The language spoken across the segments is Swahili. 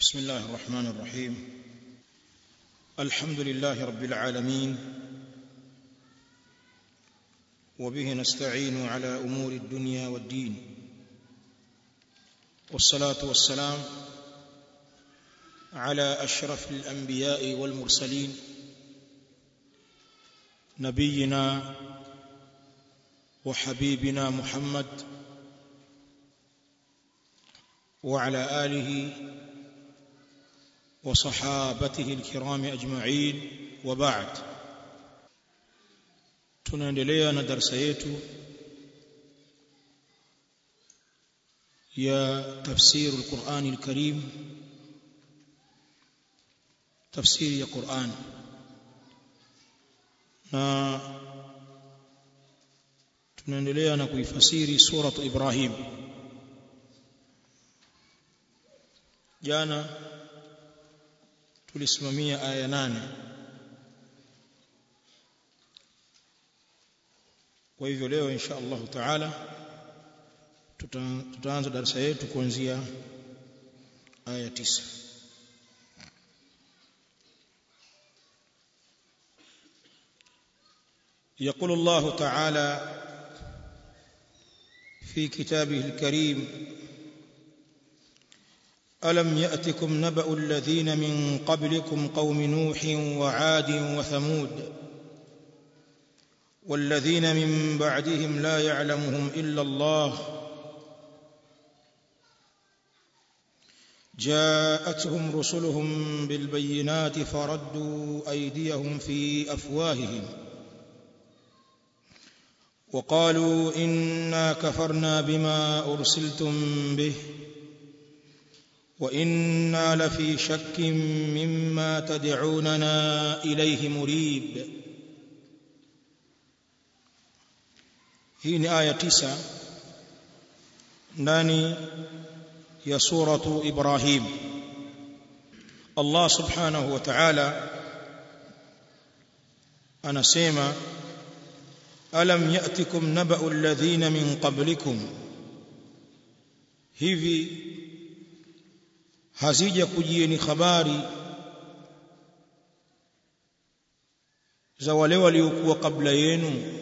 بسم الله الرحمن الرحيم الحمد لله رب العالمين وبه نستعين على امور الدنيا والدين والصلاه والسلام على اشرف الانبياء والمرسلين نبينا وحبيبنا محمد وعلى اله وصحابته الكرام اجمعين وبعد tunaendelea na darasa yetu ya tafsir al-Qur'an al-Karim tafsiri ya Qur'an na tunaendelea na kuifasiri suratu Ibrahim jana tulisimamia aya nane kwa hivyo leo insha Allah taala tutaanza darasa yetu kuanzia aya tisa يقول الله تعالى في كتابه الكريم ألم يأتكم نبأ الذين من قبلكم قوم نوح وعاد وثمود والذين من بعدهم لا يعلمهم إلا الله جاءتهم رسلهم بالبينات فردوا أيديهم في أفواههم وقالوا إنا كفرنا بما أرسلتم به وإنا لفي شك مما تدعوننا إليه مريب hii ni aya tisa ndani ya suratu Ibrahim Allah subhanahu wa ta'ala anasema alam ya'tikum naba'u alladhina min qablikum hivi hazija kujieni habari za wale waliokuwa kabla yenu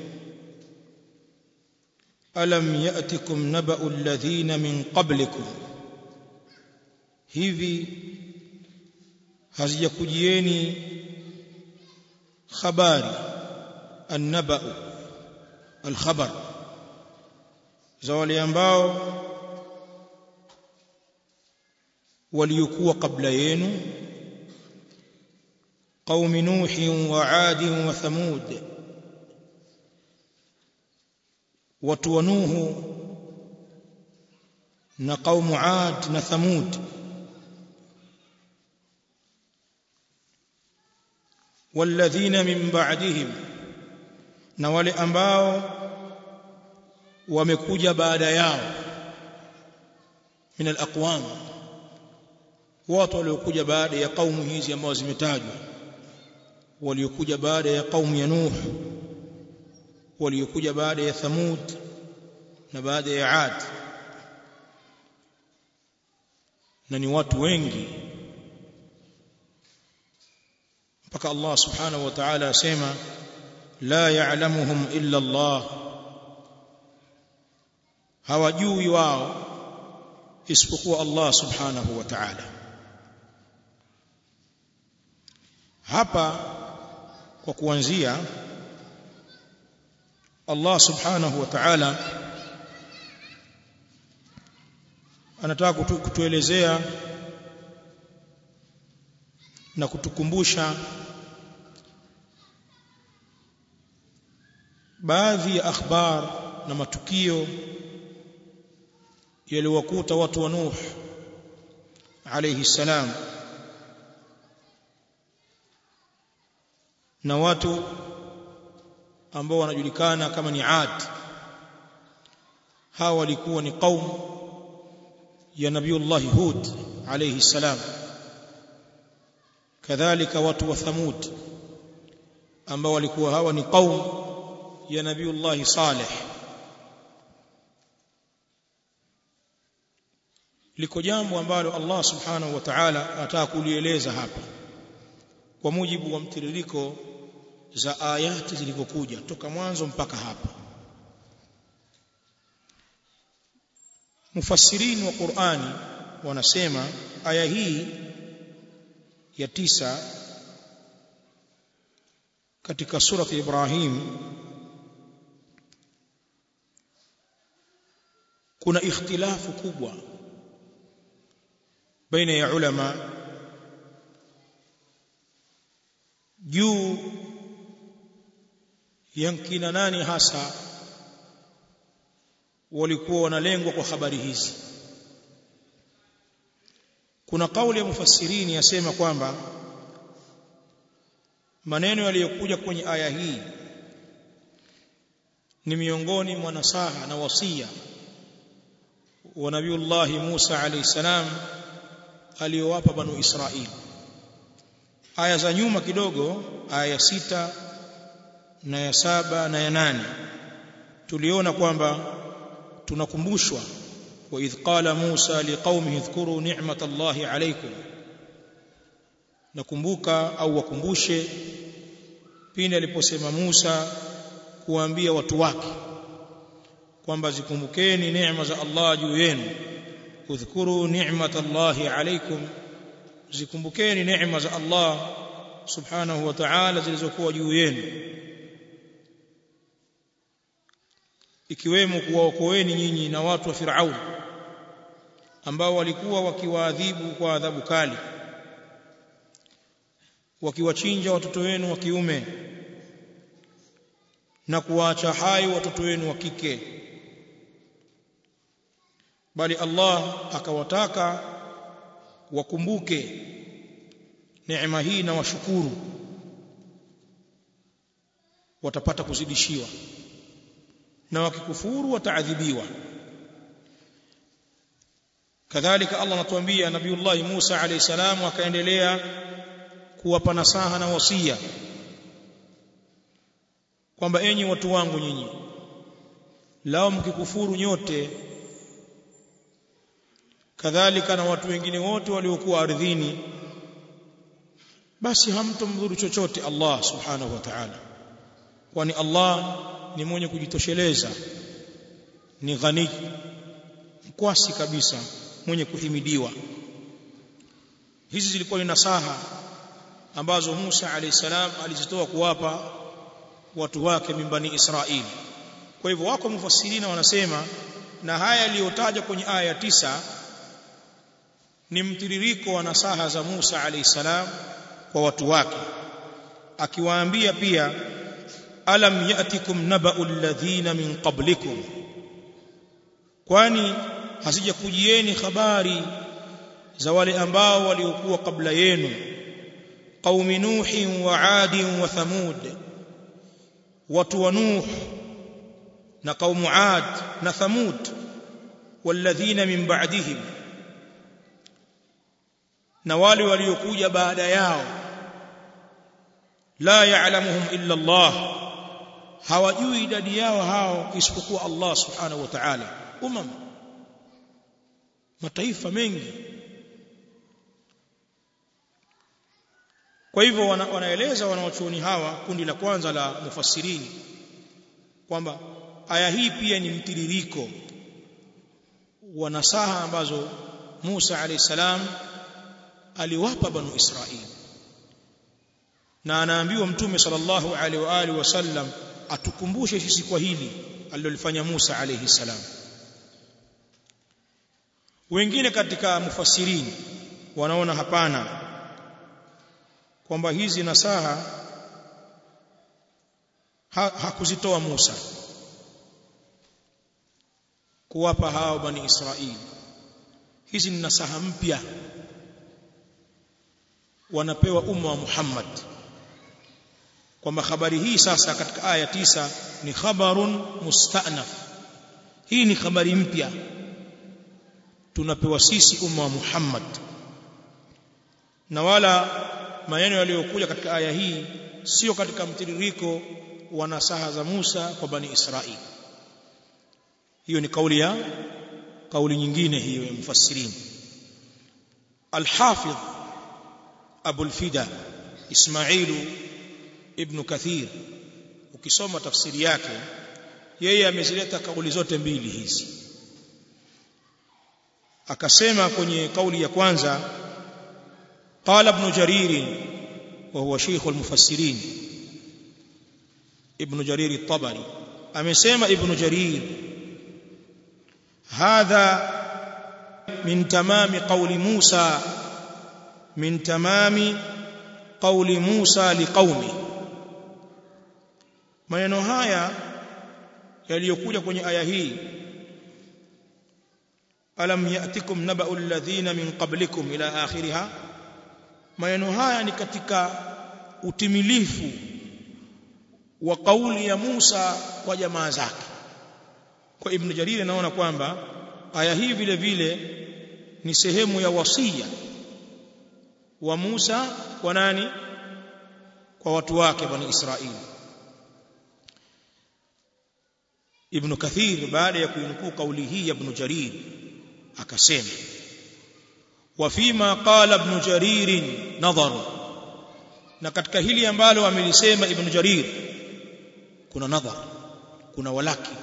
alam ya'tikum naba'u alladhina min qablikum hivi hazijakujieni habari annaba'u alkhabar za wale ambao waliokuwa kabla yenu qaumi nuhi wa adi wa thamud watu wa nuhu na qaumu ad na thamud walladhina min ba'dihim na wale ambao wamekuja baada yao min alaqwam watu waliokuja baada ya kaumu hizi ambao zimetajwa waliokuja baada ya kaumu ya nuh waliokuja baada ya thamud na baada ya ad na ni watu wengi mpaka Allah subhanahu wa ta'ala asema la ya'lamuhum illa Allah hawajui wao isipokuwa Allah subhanahu wa ta'ala hapa kwa kuanzia Allah subhanahu wa ta'ala anataka kutu, kutuelezea na kutukumbusha baadhi ya akhbar na matukio yaliyowakuta watu wa Nuh alayhi salam na watu ambao wanajulikana kama ni Ad hawa walikuwa ni qaum ya Nabiullah Hud alayhi salam kadhalika watu wa Thamud ambao walikuwa hawa ni qaum ya Nabiullah Saleh liko jambo ambalo Allah subhanahu wa ta'ala anataka kulieleza hapa kwa mujibu wa mtiririko za ayati zilivyokuja toka mwanzo mpaka hapa mufassirini wa Qur'ani wanasema aya hii ya tisa katika surati Ibrahim kuna ikhtilafu kubwa baina ya ulama juu yankina nani hasa walikuwa wanalengwa kwa habari hizi kuna kauli ya mufassirini yasema kwamba maneno yaliyokuja kwenye aya hii ni miongoni mwa nasaha na wasia wa nabiullahi Musa alayhi salam aliyowapa banu Israili aya za nyuma kidogo aya ya sita na ya saba na ya nane tuliona kwamba tunakumbushwa wa idh qala Musa liqaumihi dhkuru ni'matallahi alaykum nakumbuka au wakumbushe pindi aliposema Musa kuambia watu wake kwamba zikumbukeni neema za Allah juu yenu udhkuru ni'matallahi alaykum zikumbukeni neema za Allah subhanahu wa ta'ala zilizokuwa juu yenu ikiwemo kuwaokoeni nyinyi na watu wa Firaun ambao walikuwa wakiwaadhibu kwa adhabu kali wakiwachinja watoto wenu wa kiume na kuwaacha hai watoto wenu wa kike bali Allah akawataka wakumbuke neema hii na washukuru watapata kuzidishiwa na wakikufuru wataadhibiwa kadhalika Allah anatuambia nabiullah Musa alayhi salam akaendelea kuwapa nasaha na wasia kwamba enyi watu wangu nyinyi lao mkikufuru nyote kadhalika na watu wengine wote waliokuwa ardhini basi hamtomdhuru chochote Allah subhanahu wa ta'ala kwani Allah ni mwenye kujitosheleza ni ghani mkwasi kabisa mwenye kuhimidiwa hizi zilikuwa ni nasaha ambazo Musa alayhi salam alizitoa kuwapa watu wake mimbani Israeli kwa hivyo wako mufassirina wanasema na haya yaliyotajwa kwenye aya ya tisa ni mtiririko wa nasaha za Musa alayhi salam kwa watu wake akiwaambia pia alam yatikum naba'u alladhina min qablikum kwani hasijakujieni habari za wale ambao waliokuwa kabla yenu qaumi nuhin wa adin wa thamud watu wa nuh na qaumu ad na thamud walladhina min ba'dihim na wale waliokuja baada yao la ya'lamuhum illa Allah hawajui idadi yao hao isipokuwa Allah subhanahu wa ta'ala umam mataifa mengi kwa hivyo wana, wanaeleza wanawachuoni hawa kundi la kwanza la mufassirini kwamba aya hii pia ni mtiririko wa nasaha ambazo Musa alayhi salam aliwapa banu Israili na anaambiwa mtume sallallahu alaihi wa alihi wasallam atukumbushe sisi kwa hili alilolifanya Musa alayhi salam wengine katika mufassirini wanaona hapana kwamba hizi nasaha ha, hakuzitoa Musa kuwapa hao bani Israili hizi ni nasaha mpya wanapewa umma wa Muhammad kwamba habari hii sasa katika aya tisa ni khabarun mustanaf hii ni habari mpya tunapewa sisi umma wa Muhammad na wala maneno yaliyokuja katika aya hii sio katika mtiririko wa nasaha za Musa kwa bani Israili hiyo ni kauli ya kauli nyingine hiyo ya mufassirini الحافظ أبو الفدا إسماعيل ابن كثير ukisoma tafsiri yake yeye amezileta kauli zote mbili hizi akasema kwenye kauli ya kwanza qala ibn jarir wa huwa shaykh al-mufassirin ibn jarir at-tabari amesema ibn jarir hadha min tamami qawli Musa min tamami qawli Musa liqaumi maneno haya yaliyokuja kwenye aya hii alam yatikum naba'u alladhina min qablikum ila akhiriha maneno haya ni katika utimilifu wa kauli ya Musa kwa jamaa zake kwa ibn Jarir anaona kwamba aya hii vile vile ni sehemu ya wasia wa Musa kwa nani kwa watu wake bani Israeli Ibn Kathir baada ya kuinukuu kauli hii ya Ibn Jarir akasema wa fima qala Ibn Jarir nadhar na katika hili ambalo amelisema Ibn Jarir kuna nadhar kuna walaki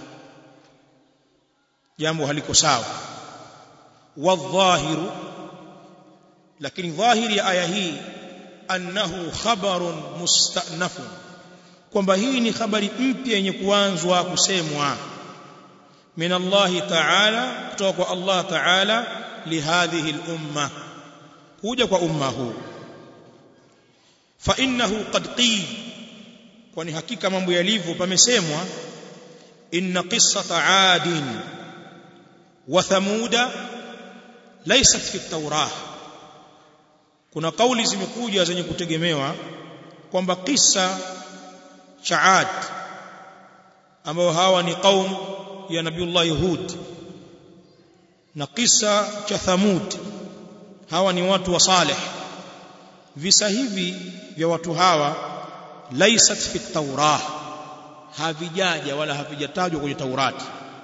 jambo haliko sawa wadhahiru lakini dhahiri ya aya hii annahu khabarun mustanafun kwamba hii ni habari mpya yenye kuanzwa kusemwa min Allah ta'ala kutoka kwa Allah ta'ala lihadhihi al-umma kuja kwa umma huu fa innahu qad qil kwani hakika mambo yalivyo pamesemwa inna qissata adin wa thamuda laysat fi at-taurah kuna kauli zimekuja zenye kutegemewa kwamba kisa cha Ad ambao hawa ni qaum ya Nabiullah Hud na kisa cha Thamud hawa ni watu wa Saleh visa hivi vya watu hawa laisat fi taurah havijaja wala havijatajwa kwenye Taurati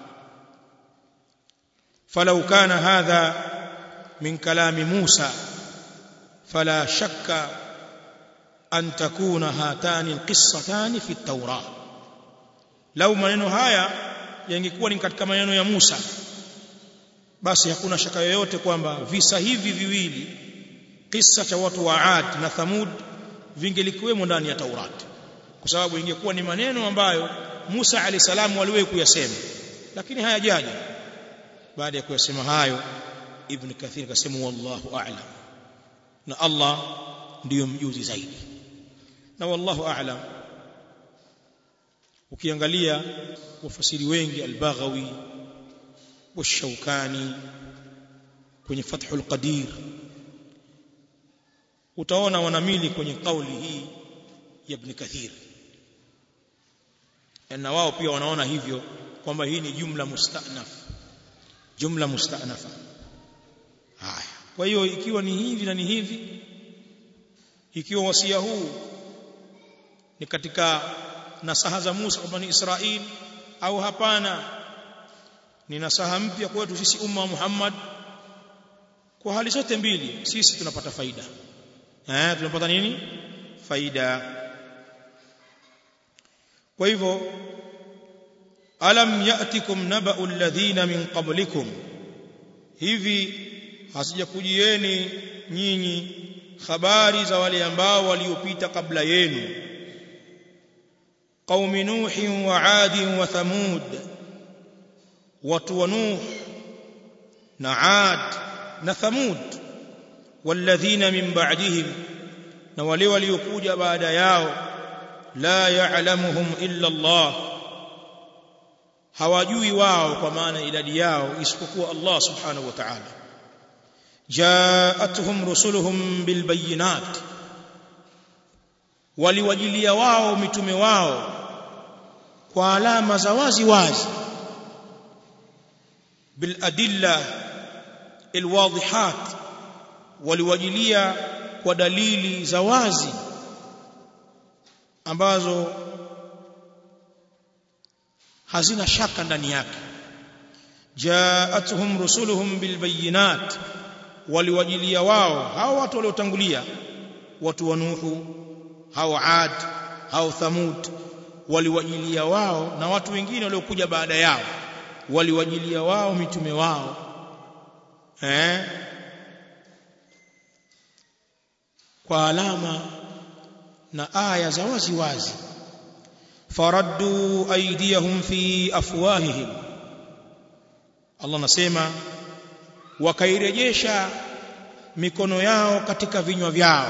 falau kana hadha min kalami Musa fala shakka an takuna hatani alqissatani fi at-taurah lau maneno haya yangekuwa ni katika maneno ya Musa basi hakuna shaka yoyote kwamba visa hivi viwili kisa cha watu wa Ad na Thamud vingelikuwemo ndani ya Taurati kwa sababu ingekuwa ni maneno ambayo Musa alayhi salamu aliwahi kuyasema lakini hayajaja baada ya kuyasema hayo Ibn Kathir akasema wallahu a'lam na Allah ndiyo mjuzi zaidi na wallahu a'lam ukiangalia wafasiri wengi al-Baghawi والشوكاني kwenye Fathul Qadir utaona wanamili kwenye kauli hii ya Ibn Kathir na wao pia wanaona hivyo kwamba hii ni jumla mustanaf jumla mustanafa haya kwa hiyo ikiwa ni hivi na ni hivi ikiwa wasia huu ni katika nasaha za Musa kwa bani Israil au hapana ni nasaha mpya kwetu sisi umma wa Muhammad kwa hali zote mbili sisi tunapata faida eh tunapata nini faida kwa hivyo alam yatikum naba'u alladhina min qablikum hivi hasijakujieni nyinyi habari za wale ambao waliopita kabla yenu qaumi nuh wa ad wa thamud watu wa nuh na ad na thamud walladhina min ba'dihim na wale waliokuja baada yao la ya'lamuhum illa Allah hawajui wao kwa maana idadi yao isipokuwa Allah subhanahu wa ta'ala jaatuhum rusuluhum bilbayinat waliwajilia wao mitume wao kwa alama za wazi wazi biladilla alwadihat waliwajilia kwa dalili za wazi ambazo hazina shaka ndani yake jaatuhum rusuluhum bilbayinat waliwajilia wao hao watu waliotangulia watu wa Nuhu hao Ad hao Thamud waliwajilia wao na watu wengine waliokuja baada yao waliwajilia wao mitume wao eh kwa alama na aya za wazi wazi faraddu aydiyahum fi afwahihim Allah nasema wakairejesha mikono yao katika vinywa vyao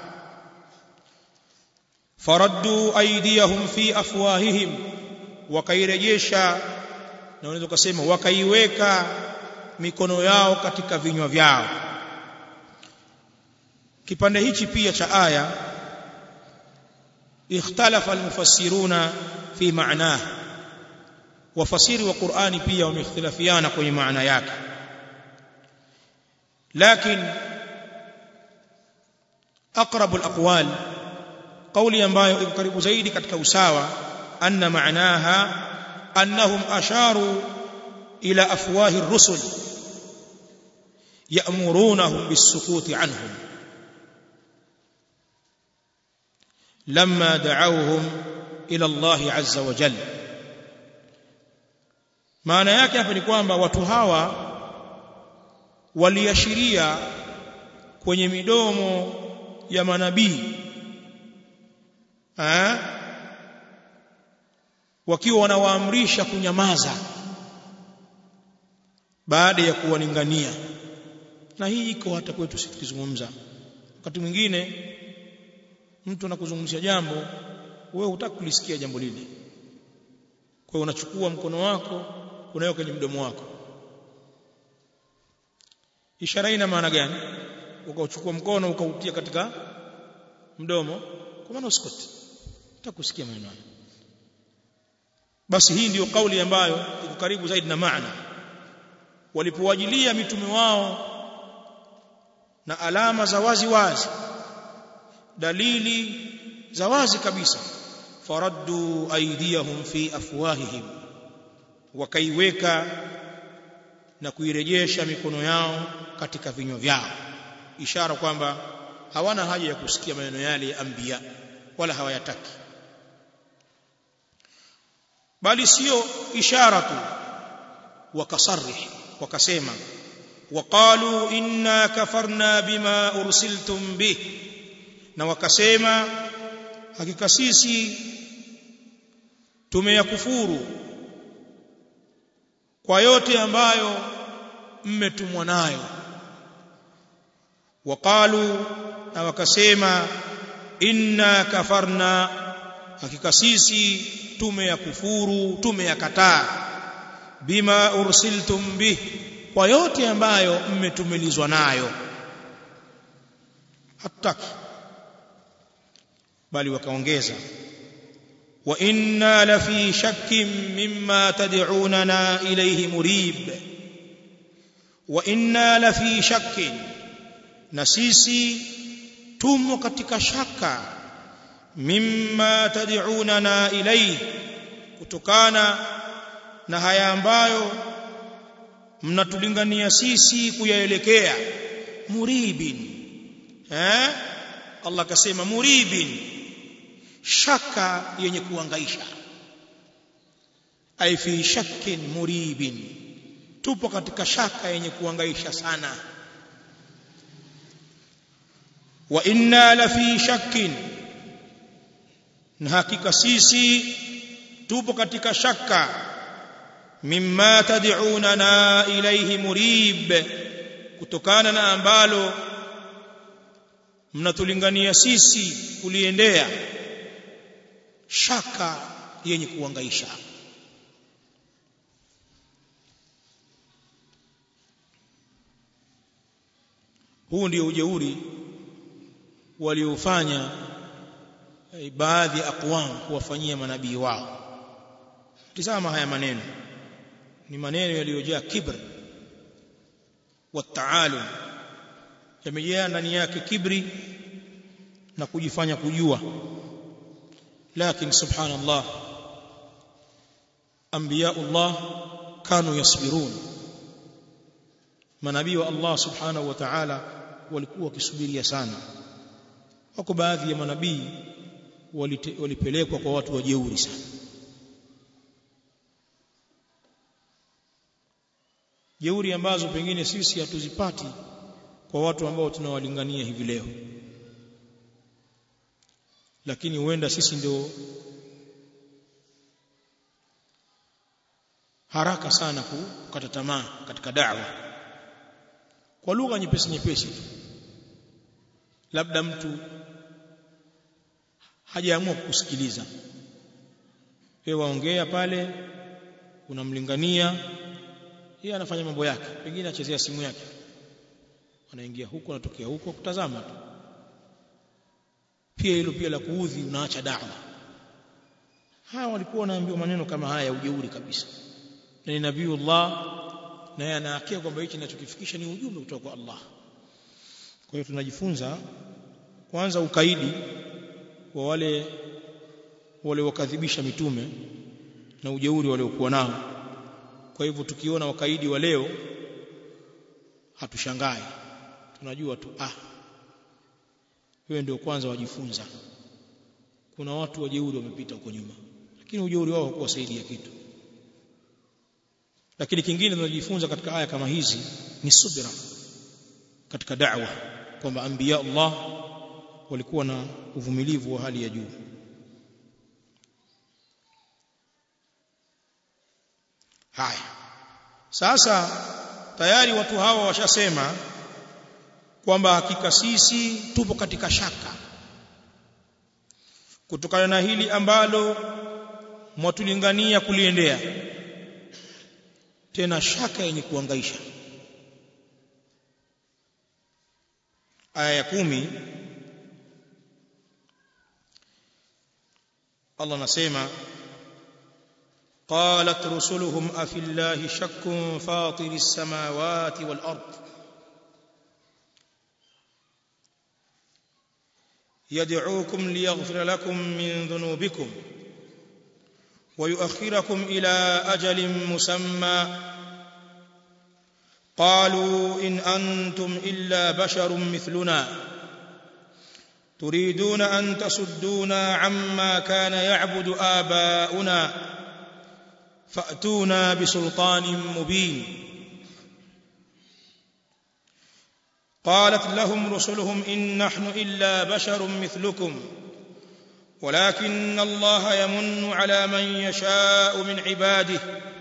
faraddu aydiyahum fi afwahihim wakairejesha na unaweza kusema wakaiweka mikono yao katika vinywa vyao kipande hichi pia cha aya ikhtalafa almufassiruna fi ma'nah wafasiri wa Qur'ani pia wameikhtilafiana kwenye maana yake lakini aqrabu alaqwal qawli ambayo iko karibu zaidi katika usawa anna ma'naha annahum asharu ila afwahi ar-rusul ya'murunahum bis-sukuti anhum لما دعوهم الى الله عز وجل maana yake hapa ni kwamba watu hawa waliashiria kwenye midomo ya manabii eh wakiwa wanawaamrisha kunyamaza baada ya kuwalingania na hii iko hata kwetu sisi tukizungumza wakati mwingine mtu anakuzungumzia jambo wewe hutaki kulisikia jambo lile kwa hiyo unachukua mkono wako unaweka kwenye mdomo wako ishara ina maana gani ukauchukua mkono ukautia katika mdomo kwa maana usikoti utakusikia maneno basi hii ndiyo kauli ambayo iko karibu zaidi na maana walipowajilia mitume wao na alama za wazi wazi dalili za wazi kabisa faraddu aydiyahum fi afwahihim wakaiweka na kuirejesha mikono yao katika vinywa vyao ishara kwamba hawana haja ya kusikia maneno yale ya anbiya wala hawayataki bali sio ishara tu wakasarih wakasema waqalu inna kafarna bima ursiltum bih na wakasema hakika sisi tumeyakufuru kwa yote ambayo mmetumwa nayo waqalu na wakasema inna kafarna hakika sisi tumeyakufuru tumeyakataa bima ursiltum bih kwa yote ambayo mmetumilizwa nayo hataki bali wakaongeza wa inna la fi shakkin mimma tad'unana ilayhi murib wa inna la fi shakkin na sisi tumo katika shaka mimma tad'unana ilayhi kutokana na haya ambayo mnatulingania sisi kuyaelekea muribin eh Allah akasema muribin shaka yenye kuangaisha ai fi shakkin muribin tupo katika shaka yenye kuangaisha sana wa inna la fi shakkin na hakika sisi tupo katika shaka mimma tad'unana ilayhi murib kutokana na ambalo mnatulingania sisi kuliendea shaka yenye kuangaisha huu ndio ujeuri waliofanya baadhi ya aqwam kuwafanyia manabii wao tizama haya maneno ni maneno yaliyojaa kibr wa taalum yamejaa ndani yake kibri na kujifanya kujua lakini subhanallah anbiyaullah kanu yasbirun manabii wa Allah subhanahu wa ta'ala walikuwa wakisubiria sana wako baadhi ya manabii walipelekwa kwa watu wajeuri sana jeuri ambazo pengine sisi hatuzipati kwa watu ambao tunawalingania hivi leo lakini huenda sisi ndio haraka sana kukata tamaa katika da'wa kwa lugha nyepesi nyepesi tu labda mtu hajaamua kukusikiliza wewe waongea pale unamlingania yeye anafanya mambo yake pengine achezea simu yake anaingia huko anatokea huko kutazama tu pia hilo pia la kuudhi unaacha da'wa hawa walikuwa wanaambiwa maneno kama haya ya ujeuri kabisa na ni nabiiullah na yeye anahakia kwamba hichi ninachokifikisha ni ujumbe kutoka kwa Allah kwa hiyo tunajifunza kwanza ukaidi wa wale wale wakadhibisha mitume na ujeuri waliokuwa nao kwa hivyo tukiona wakaidi wa leo hatushangai tunajua tu ah wewe ndio kwanza wajifunza kuna watu wajeuri wamepita huko nyuma lakini ujeuri wao hakuwasaidia kitu lakini kingine tunajifunza katika aya kama hizi ni subira katika da'wa kwamba anbiya Allah walikuwa na uvumilivu wa hali ya juu haya sasa tayari watu hawa washasema kwamba hakika sisi tupo katika shaka kutokana na hili ambalo mwatulingania kuliendea tena shaka yenye kuangaisha aya ya kumi Allah anasema قالت رسلهم أفي الله شك فاطر السماوات والأرض يدعوكم ليغفر لكم من ذنوبكم ويؤخركم إلى أجل مسمى قالوا إن أنتم إلا بشر مثلنا تريدون أن تصدونا عما كان يعبد آباؤنا فأتونا بسلطان مبين قالت لهم رسلهم إن نحن إلا بشر مثلكم ولكن الله يمن على من يشاء من عباده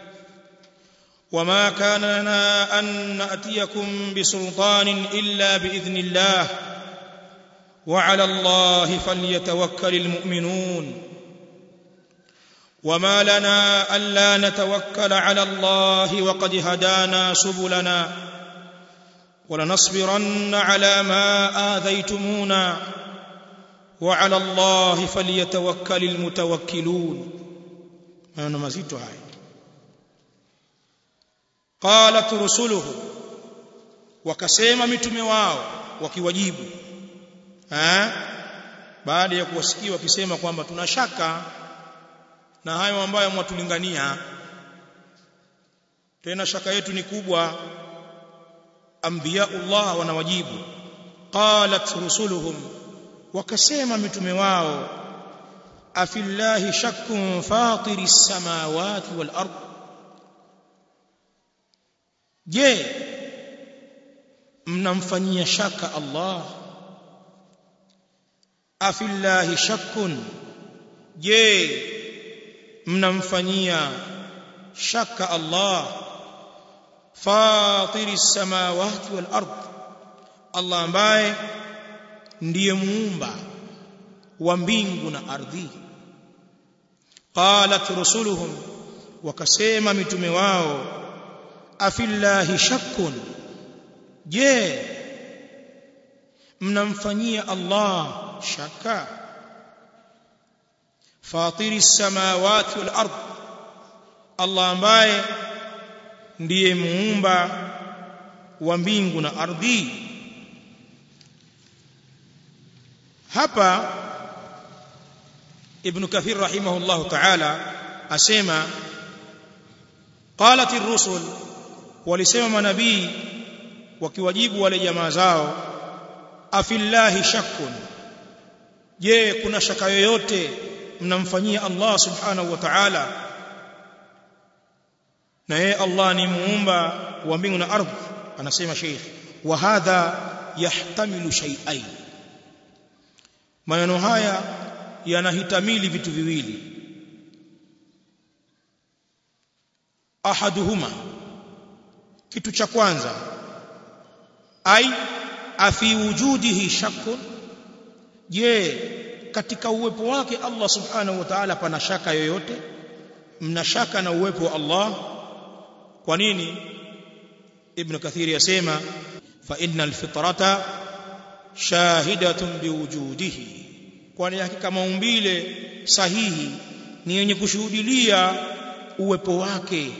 وما كان لنا أن نأتيكم بسلطان إلا بإذن الله وعلى الله فليتوكل المؤمنون وما لنا ألا نتوكل على الله وقد هدانا سبلنا ولنصبرن على ما آذيتمونا وعلى الله فليتوكل المتوكلون maneno mazito haya qalat rusuluhu wakasema mitume wao wakiwajibu eh baada ya kuwasikia wakisema kwamba tuna shaka na hayo ambayo mwatulingania tena shaka yetu ni kubwa anbiyaullah wanawajibu qalat rusuluhum wakasema mitume wao afillahi shakkun fatiri samawati wal ard je mnamfanyia shaka Allah afillahi shakkun je mnamfanyia shaka Allah fatiri samawati wal ard Allah ambaye ndiye muumba wa mbingu na ardhi qalat rusuluhum wakasema mitume wao afillahi shakkun je mnamfanyia Allah shaka fatiri samawati wal ard Allah ambaye ndiye muumba wa mbingu na ardhi hapa ibn kathir rahimahullah ta'ala asema qalat ar-rusul walisema manabii wakiwajibu wale jamaa zao afillahi shakkun je kuna shaka yoyote mnamfanyia Allah subhanahu wa ta'ala na yeye Allah ni muumba wa mbingu na ardhi anasema sheikh wa hadha yahtamilu shay'ain maneno haya yanahitamili vitu viwili ahaduhuma kitu cha kwanza ai afi wujudihi shakkun je katika uwepo wake Allah subhanahu wa ta'ala pana shaka yoyote mna shaka na uwepo wa Allah kwa nini ibn kathir yasema fa innal fitrata shahidatun biwujudihi kwani hakika maumbile sahihi ni yenye kushuhudilia uwepo wake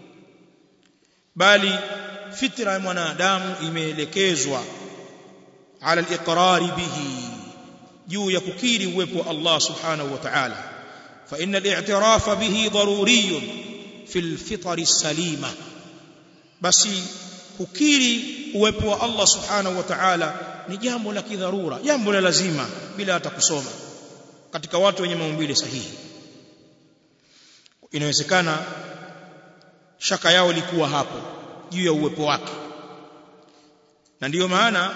bali fitra ya mwanadamu imeelekezwa ala al-iqrar bihi juu ya kukiri uwepo wa Allah subhanahu wa ta'ala fa inna al-i'tiraf bihi daruriyun fi al-fitr as-salima basi kukiri uwepo wa Allah subhanahu wa ta'ala ni jambo la kidharura jambo la lazima bila hata kusoma katika watu wenye maumbile sahihi inawezekana shaka yao ilikuwa hapo juu ya uwepo wake na ndiyo maana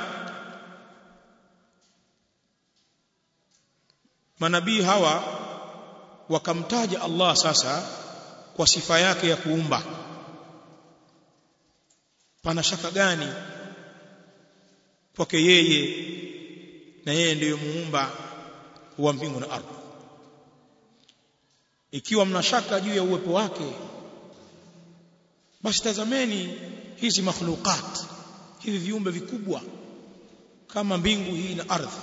manabii hawa wakamtaja Allah sasa kwa sifa yake ya kuumba pana shaka gani kwake yeye na yeye ndiyo muumba wa mbingu na ardhi ikiwa mna shaka juu ya uwepo wake basi tazameni hizi makhluqat hivi viumbe vikubwa kama mbingu hii na ardhi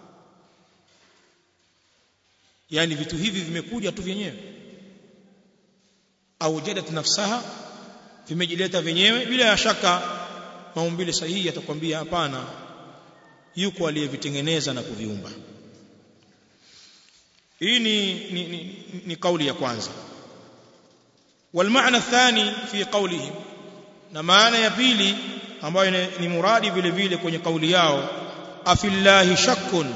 yani vitu hivi vimekuja tu vyenyewe au jadat nafsaha vimejileta vyenyewe bila ya shaka maumbile sahihi atakwambia hapana yuko aliyevitengeneza na kuviumba hii ni, ni, ni, ni kauli ya kwanza والمعنى الثاني في قولهم na maana ya pili ambayo ni muradi vile vile kwenye kauli yao afillahi shakkun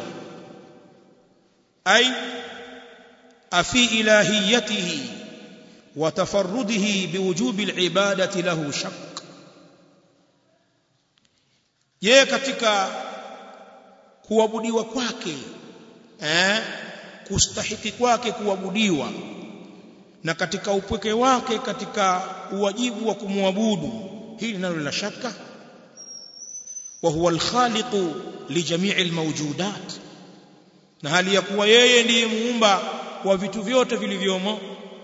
ay afi ilahiyatihi wa tafarrudihi biwujubi alibadati lahu shakk je katika kuabudiwa kwake eh kustahiki kwake kuabudiwa na katika upweke wake katika uwajibu wa kumwabudu hili nalo la shaka wa huwa al-khaliqu li jami'i al-mawjudat na hali ya kuwa yeye ndiye muumba wa vitu vyote vilivyomo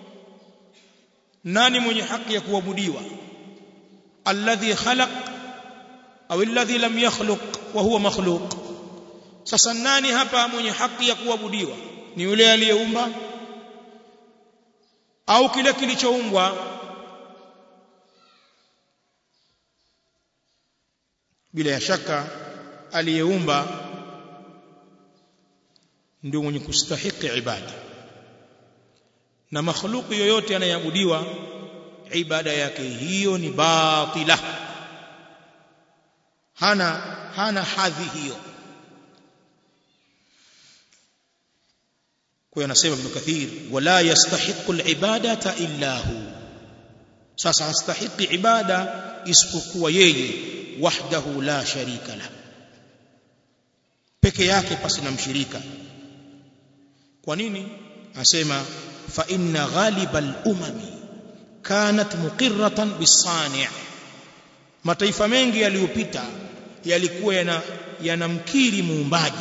nani mwenye haki ya kuabudiwa alladhi khalaq au alladhi lam yakhluq wa huwa makhluq sasa nani hapa mwenye haki ya kuabudiwa ni yule aliyeumba au kile kilichoumbwa bila ya shaka aliyeumba ndio mwenye kustahiki ibada na makhluki yoyote anayeabudiwa ibada yake hiyo ni batila hana hana hadhi hiyo kwa hiyo anasema Ibn Kathir wala yastahiqu al-ibadata illa hu sasa hastahiki ibada isipokuwa yeye wahdahu la sharika la peke yake pasi na mshirika kwa nini anasema fa inna ghaliba al-umami kanat muqirratan bis-sani' mataifa mengi yaliyopita yalikuwa yana yanamkiri muumbaji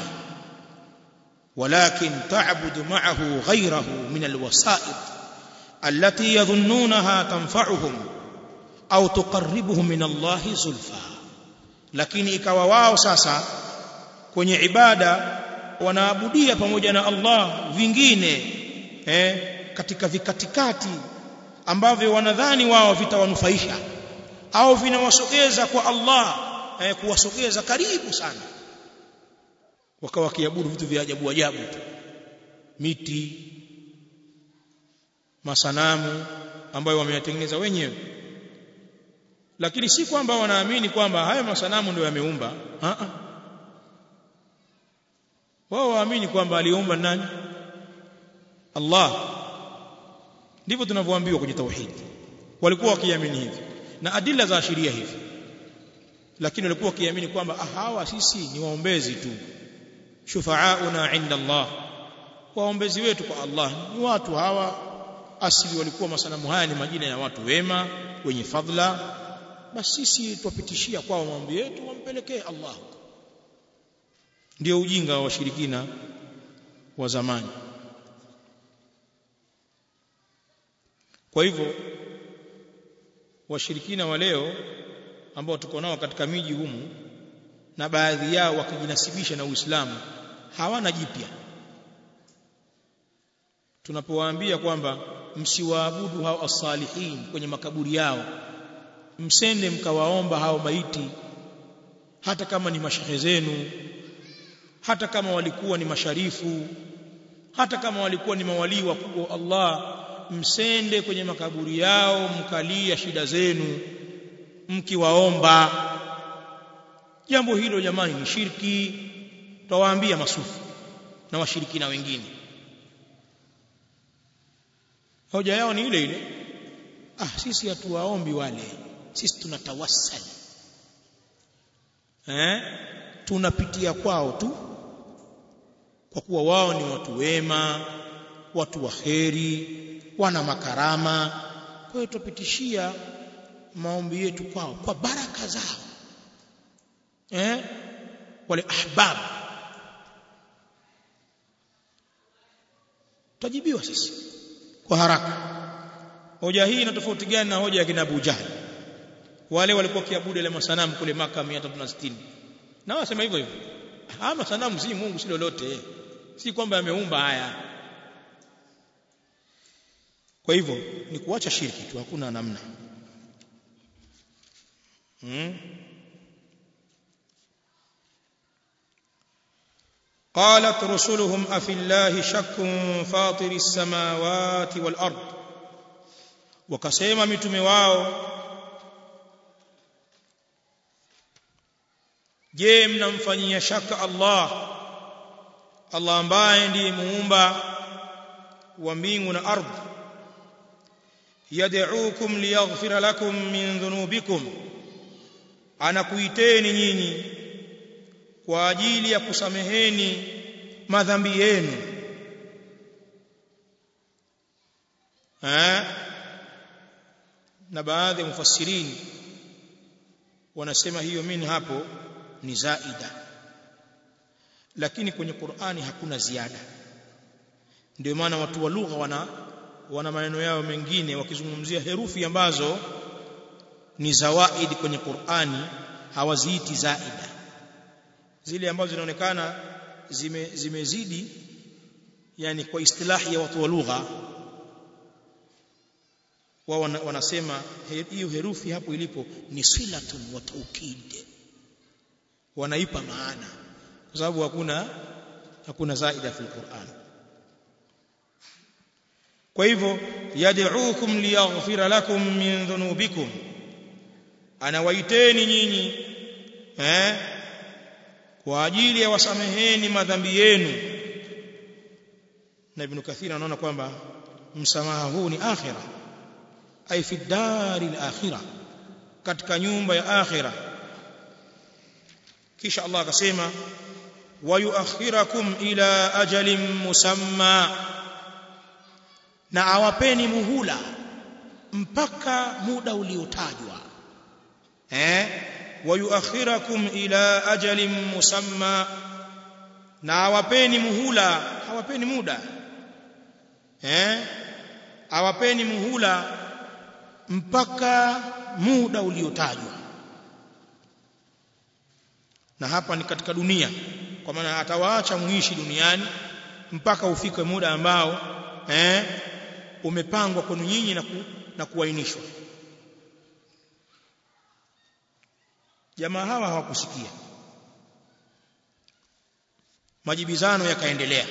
ولكن تعبد معه غيره من الوسائط التي يظنونها تنفعهم أو تقربهم من الله زلفى lakini ikawa wao sasa kwenye ibada wanaabudia pamoja na Allah vingine eh, katika vikatikati ambavyo wanadhani wao vitawanufaisha au vinawasogeza kwa Allah eh, kuwasogeza karibu sana wakawa wakiabudu vitu vya ajabu ajabu tu miti masanamu ambayo wameyatengeneza wenyewe lakini si kwamba wanaamini kwamba haya masanamu ndio yameumba a a wao waamini kwamba aliumba nani Allah ndivyo tunavyoambiwa kwenye tauhid walikuwa wakiamini hivi na adila za ashiria hivi lakini walikuwa wakiamini kwamba ah hawa sisi ni waombezi tu shufaauna inda Allah waombezi wetu kwa Allah ni watu hawa asili walikuwa masanamu haya ni majina ya watu wema wenye fadhila basi sisi twapitishia kwao maombi yetu wampelekee Allah ndio ujinga wa washirikina wa zamani kwa hivyo washirikina wa leo ambao tuko nao katika miji humu na baadhi yao wakijinasibisha na Uislamu hawana jipya tunapowaambia kwamba msiwaabudu hao as-salihin kwenye makaburi yao msende mkawaomba hao maiti hata kama ni mashehe zenu hata kama walikuwa ni masharifu hata kama walikuwa ni mawalii wakubwa wa Allah msende kwenye makaburi yao mkalia shida zenu mkiwaomba jambo hilo jamani ni shirki tutawaambia masufu na washirikina wengine hoja yao ni ile ile ah sisi hatuwaombi wale sisi tunatawassal eh tunapitia kwao tu kwa kuwa wao ni watu wema watu waheri wana makarama kwa hiyo tupitishia maombi yetu kwao kwa baraka zao eh wale ahbab tajibiwa sisi kwa haraka hoja hii ina tofauti gani na hoja ya kina Abu Jahl wale walikuwa kiabudu ile masanamu kule maka 360 na wasema hivyo hivyo haya masanamu si Mungu si lolote si kwamba ameumba haya kwa hivyo ni kuacha shirki tu hakuna namna hmm? قالت رسلهم أفي الله شك فاطر السماوات والأرض وكسيما متومي wao je mnamfanyia shaka Allah Allah ambaye ndiye muumba wa mbingu na ardhi yad'ukum liyaghfira lakum min dhunubikum anakuiteni nyinyi kwa ajili ya kusameheni madhambi yenu eh na baadhi ya mufassirini wanasema hiyo mini hapo ni zaida lakini kwenye Qur'ani hakuna ziada ndio maana watu wa lugha wana wana maneno yao mengine wakizungumzia herufi ambazo ni zawaidi kwenye Qur'ani hawaziiti zaida zile ambazo zinaonekana zime, zimezidi yani kwa istilahi ya watu wa lugha wao wanasema hiyo herufi hapo ilipo ni silatun wa taukid wanaipa maana kwa sababu hakuna hakuna zaida fil Qur'an kwa hivyo yad'ukum liyaghfira lakum min dhunubikum anawaiteni nyinyi eh kwa ajili ya wasameheni madhambi yenu na ibn kathir anaona kwamba msamaha huu ni akhira ay fi dari al-akhirah katika nyumba ya akhira kisha Allah akasema wayuakhirakum ila ajalin musamma na awapeni muhula mpaka muda uliotajwa eh wayuakhirakum ila ajalin musamma na awapeni muhula hawapeni muda eh awapeni muhula mpaka muda uliotajwa na hapa ni katika dunia kwa maana atawaacha muishi duniani mpaka ufike muda ambao eh umepangwa kwenu nyinyi na, ku, na kuainishwa jamaa hawa hawakusikia majibizano yakaendelea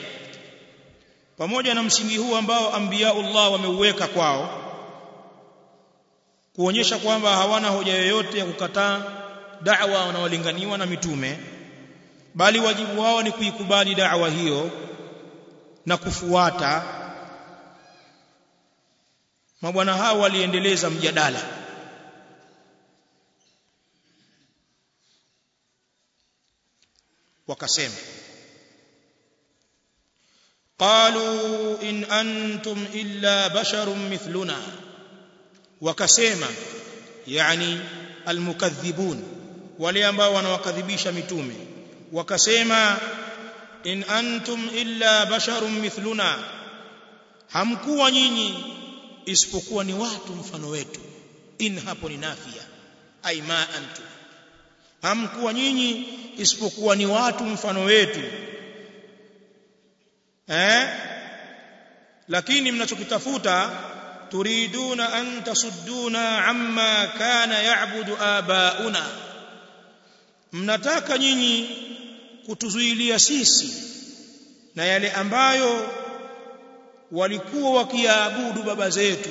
pamoja na msingi huu ambao anbiyaullah wameuweka kwao kuonyesha kwamba hawana hoja yoyote ya kukataa da'wa wanaolinganiwa na mitume bali wajibu wao ni kuikubali da'wa hiyo na kufuata mabwana hao waliendeleza mjadala wakasema qalu in antum illa basharun mithluna wakasema yani almukaththibun wale ambao wanawakadhibisha mitume wakasema in antum illa basharun mithluna hamkuwa nyinyi isipokuwa ni watu mfano wetu in hapo ni nafia ai ma antum hamkuwa nyinyi isipokuwa ni watu mfano wetu eh lakini mnachokitafuta turiduna an tasudduna amma kana ya'budu abauna mnataka nyinyi kutuzuilia sisi na yale ambayo walikuwa wakiabudu baba zetu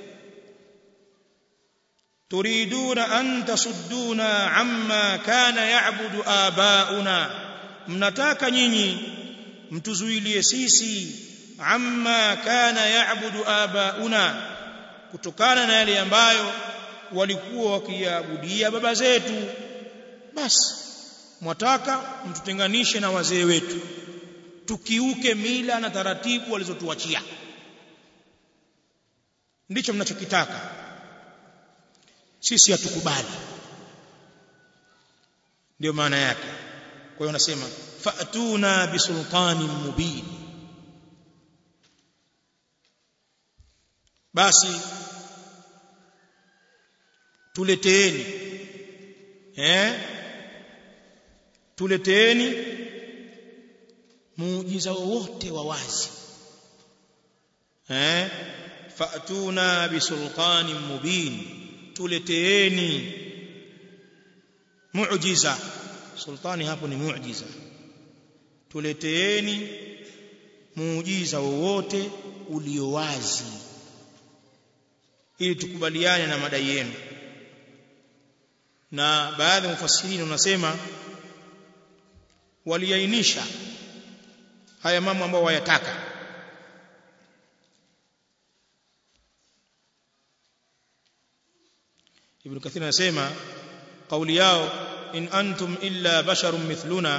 turiduna an tasudduna amma kana ya'budu abauna mnataka nyinyi mtuzuilie sisi amma kana ya'budu abauna kutokana na yale ambayo walikuwa wakiabudia baba zetu basi mwataka mtutenganishe na wazee wetu tukiuke mila na taratibu walizotuachia ndicho mnachokitaka sisi hatukubali ndio maana yake kwa hiyo nasema fa'tuna bisultanin mubin basi tuleteeni eh tuleteeni muujiza wowote wa wazi eh fa'tuna bisultanin mubin tuleteeni muujiza sultani hapo ni muujiza tuleteeni muujiza wowote ulio wazi ili tukubaliane na madai yenu na baadhi ya mufassirini wanasema waliainisha haya mambo ambayo wayataka Ibn Kathir anasema kauli yao in antum illa basharun mithluna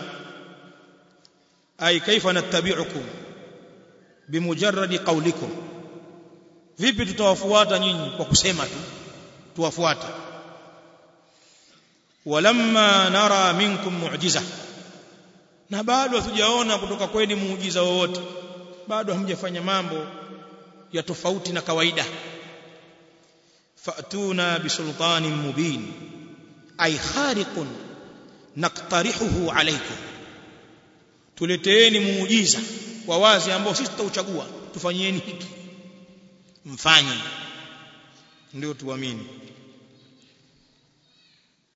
ay kaifa nattabi'ukum bimujarradi qawlikum vipi tutawafuata nyinyi kwa kusema tu tuwafuate walamma nara minkum mu'jiza na bado hatujaona kutoka kwenu muujiza wowote bado hamjafanya mambo ya tofauti na kawaida fa'tuna bisultanin mubin ay khariqun naqtarihuhu alaykum tuleteeni muujiza wa wazi ambao sisi tutauchagua tufanyieni hiki mfanye ndio tuamini